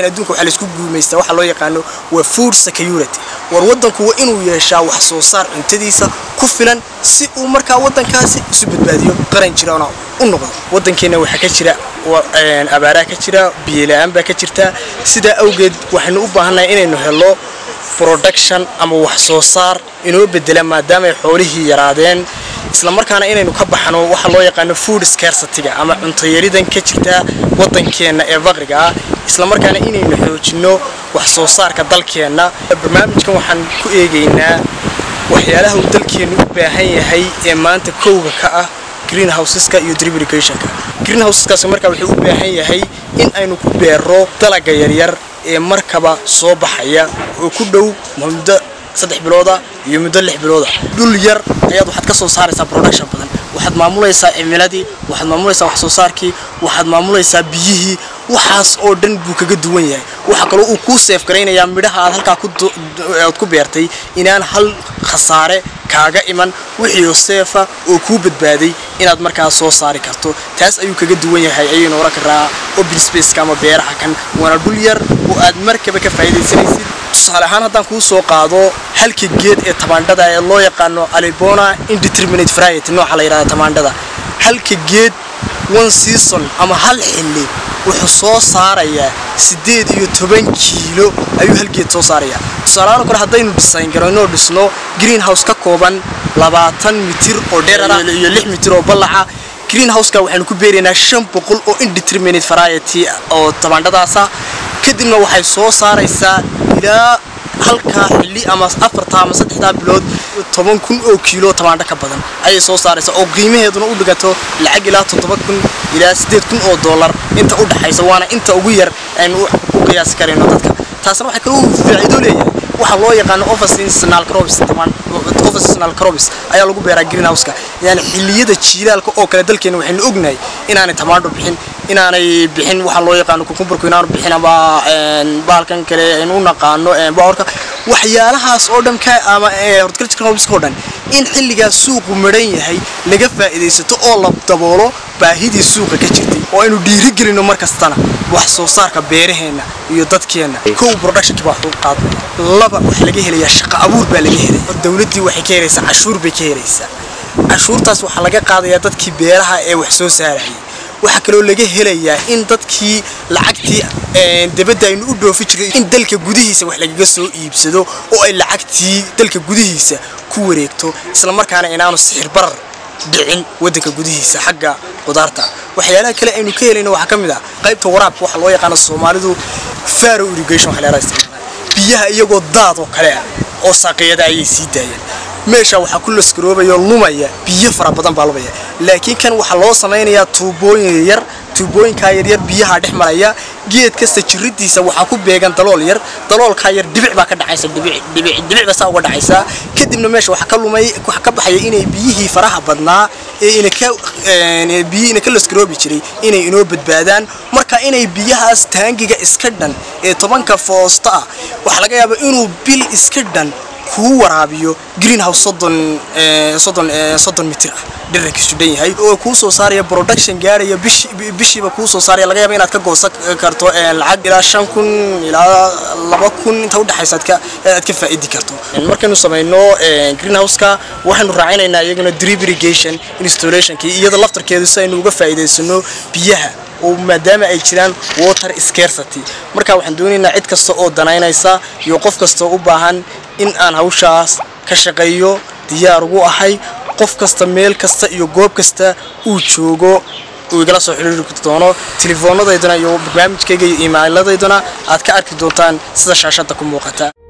adduunka waxaa laisku guumaystaa waxa loo yaqaano waa food security war waddanku waa inuu yeeshaa wax soo saar cuntadiisa ku filan si uu markaa waddankaasi isu badbaadiyo qaran jirana u noqdo waddankeenna waxaa ka jira abaaraa ka jira biyola'aan baa ka jirta sidaa awgeed waxaynu u baahannahay inaynu helo production ama wax soo saar inoo bedela maadaamaay xoolihii yaraadeen isla markaana inaynu ka baxno waxa loo yaqaano food scarcityga ama cuntayaridan ka jirta waddankeenna ee faqriga ah isla markaana inaynu xoojinno wax soo saarka dalkeenna barnaamijkan waxaan ku eegaynaa waxyaalaha uu dalkeennu u baahan yahay ee maanta kowga ka ah greenhouseska iyo drip irrigationka greenhouseskaasi markaa wuxuu u baahan yahay in aynu ku beero dalaga yaryar ee markaba soo baxaya oo ku dhow muddo saddex bilooda iyo muddo lix bilooda dhul yar ayaad waxaad ka soo saaraysaa production badan waxaad maamulaysaa cimiladii waxaad maamulaysaa wax soo saarkii waxaad maamulaysaa biyihii waxaas oo dhan buu kaga duwan yahay waxa kaloo uu kuu seef garaynayaa midhaha aad halkaa aad ku beertay inaan hal khasaare kaaga iman wixii oo seefa oo kuu badbaaday inaad markaa soo saari karto taas ayuu kaga duwan yahay ayaynu oran karaa open spaceka ama beeraha kan waana dhul yar oo aad markaba ka faa'iidaysanaysid tusaale ahaan haddaan kuu soo qaado halka geed ee tamaandhada ee loo yaqaano alibona indeterminate variety nooca la yidhahda tamaandhada halka geed one season ama hal xilli wuxuu soo saarayaa siddeed iyo toban kiilo ayuu hal geed soo saarayaa tusaalahaan kore haddaynu design garayno dhisno greenhouse ka kooban labaatan mitir oo dheerara iyo lix mitir oo ballaca greenhouseka waxaynu ku beeraynaa shan boqol oo indeterminate variety oo tamaandhadaasa kadibna waxay soo saaraysaa ilaa halkaa xilli ama afartaa ama saddexdaa bilood toban kun oo kiilo tamaandho ka badan ayay soo saaraysaa oo qiimaheeduna u dhigato lacag ilaa toddoba kun ilaa siddeed kun oo dollar inta u dhaxaysa waana inta ugu yar aynu u qiyaasi karayno dadka taasna waxay kaloo faa'iido leeyahay waxa loo yaqaano officinal crops officinal crops ayaa lagu beeraa greenhouseka yani xilliyada jiilaalka oo kale dalkeena waxaynu ognahay inaanay tamaandho bixin inaanay bixin waxa loo yaqaano kukumbarku inaanu bixin ama bahalkan kale aynu u naqaano bocorka waxyaalahaas oo dhan ka ama horticulture crops oo dhan in xilligaas suuqu midhan yahay laga faa'iidaysato oo la daboolo baahidii suuqa ka jirtay oo aynu dhiiri gelino mar kastana wax soo saarka beeraheenna iyo dadkeenna kow productionkii baa xuquuq qaad laba waxaa laga helayaa shaqo abuur baa laga helaya dowladdii waxay ka helaysaa cashuur bay ka helaysaa cashuurtaas waxaa laga qaadayaa dadkii beeraha ee wax soo saarayay waxaa kaloo laga helayaa in dadkii lacagtii debadda aynu u dhoofi jiray in dalka gudihiisa wax lagaga soo iibsado oo ay lacagtii dalka gudihiisa ku wareegto isla markaana inaanu sixir barar dhicin waddanka gudihiisa xagga qudaarta waxyaalaha kale aynu ka helayno waxaa ka mid ah qaybta waraabka waxaa loo yaqaano soomaalidu faro irrigation waxaa leedahay isticmaala biyaha iyagoo daad oo kale ah oo saaqiyada ayay sii daayeen meesha waxaa ku laskaroobaya lumaya biyo fara badan baa lumaya laakiin kan waxaa loo samaynayaa tuubooyin yar tuubooyinkaa yaryar biyaha dhex maraya geed kasta jiridiisa waxaa ku beegan dalool yar daloolkaa yar dhibic baa ka dhacaysa dhibic baa saa uga dhacaysa kadibna meesha waxaa ka lumay waxaa ka baxaya inay biyihii faraha badnaa ee inaka biyihii inaka laskaroobi jiray inay inoo badbaadaan marka inay biyahaas taangiga iska dhan ee tobanka foosta ah waxaa laga yaabaa inuu bil iska dhan kuu waraabiyo greenhouse soddon soddon soddon mitir ah dhirarkiisu dhan yahay oo kuu soo saaraya production gaaraya bishiiba kuu soo saaraya laga yaaba inaad ka goosan karto lacag ilaa shan kun ilaa laba kun inta udhexaysa aad ka aad ka faa'idi karto markaynu samayno greenhouseka waxaynu raacinaynaa iyaguna drip irrigation installationkii iyada laftarkeedu si aynu uga faa'iidaysano biyaha oo maadaama ay jiraan water scarcity marka waxaan doonaynaa cid kasta oo danaynaysa iyo qof kasta u baahan in aan hawshaas ka shaqeeyo diyaar ugu ahay qof kasta meel kasta iyo goob kasta uu joogo uu igala soo xiriiri doono telefoonadaydana iyo barnaamijkayga iyo iimaylladaydana aad ka arki doontaan sida shaashadda ku muuqata